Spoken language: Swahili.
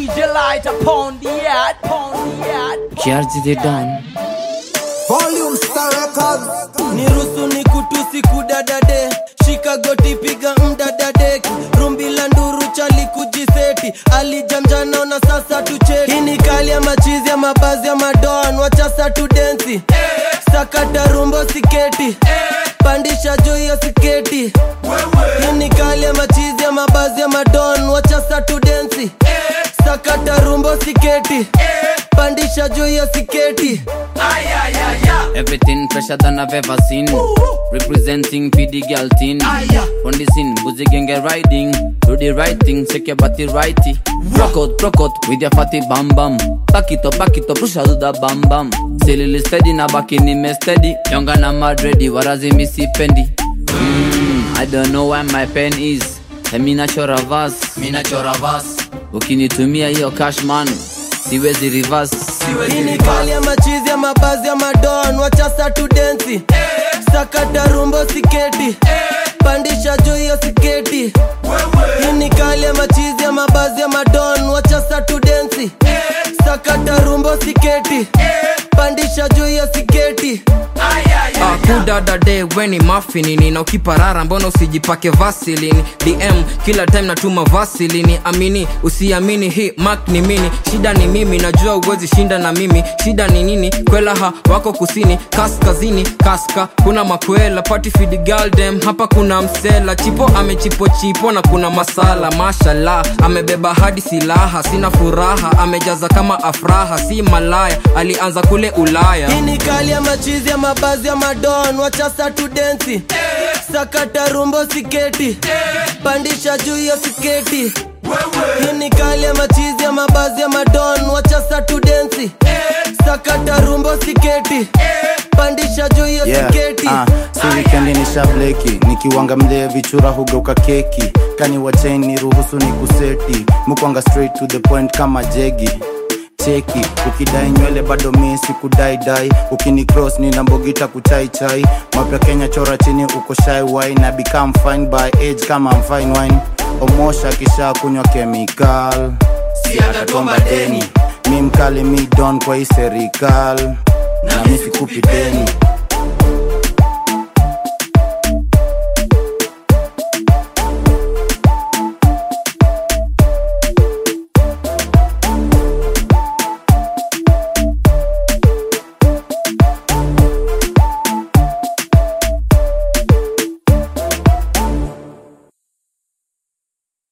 DJ light upon the yard, upon the yard. Kiarji they done. Volume Star Records. nirusu ni kutusi kudadade shika goti piga mdadadeki rumbi la nduru chali kujiseti alijamjana na sasa tucheki hii ni kali ya machizi ya mabazi ya madon wachasa tu densi sakata rumbo siketi pandisha juu ya siketi hii ni kali ya machizi ya mabazi ya madon wachasa tu densi sakata rumbo siketi pandisha juu ya siketi Everything fresher than I've ever seen. Representing PD girl teen. On the scene, boozy gang get riding. Do the right thing, shake your body righty. Rock out, rock out with your fatty bam bam. Back it up, back it up, push out the bam bam. Silly steady na back in me steady. Younger na mad ready, warazi missy pendi. Mm, I don't know where my pen is. Hey, mi nachora verse, mi nachora verse. Ukinitumia hiyo cash man, siwezi reverse. hii ni kali ya machizi ya mabazi ya madon wachasa tu densi sakata rumbo siketi pandisha juu ya siketi hii ni kali ya machizi ya mabazi ya madon wachasa tu densi sakata rumbo siketi pandisha juu ya siketi kudadade weni mafinini na ukiparara mbona usijipake vasilini dm kila time natuma vasilini amini usiamini hii mak ni mini shida ni mimi najua uwezi shinda na mimi shida ni nini kwelaha wako kusini kaskazini kaska kuna makwela patifid galdem hapa kuna msela chipo amechipo chipo na kuna masala mashallah amebeba hadi silaha sina furaha amejaza kama afraha si malaya alianza kule ulaya hii ni kali ya machizi ya mabazi ya madon wachasa tu densi sakata rumbo siketi pandisha juu ya siketi hii ni kali ya machizi ya mabazi ya madon wachasa tu densi sakata rumbo siketi pandisha juu ya Yeah, siketi ah, si wikendi ni shableki nikiwanga mlee vichura hugeuka keki kani wachain ni ruhusu ni kuseti mukwanga straight to the point kama jegi cheki ukidai nywele bado mi sikudaidai ukini cross ni nambogita kuchaichai mapya kenya chora chini uko shy wine na become fine by age kama I'm fine wine omosha kisha kunywa chemical si atatomba deni mi mkali mi don kwa hii serikal na mi sikupi deni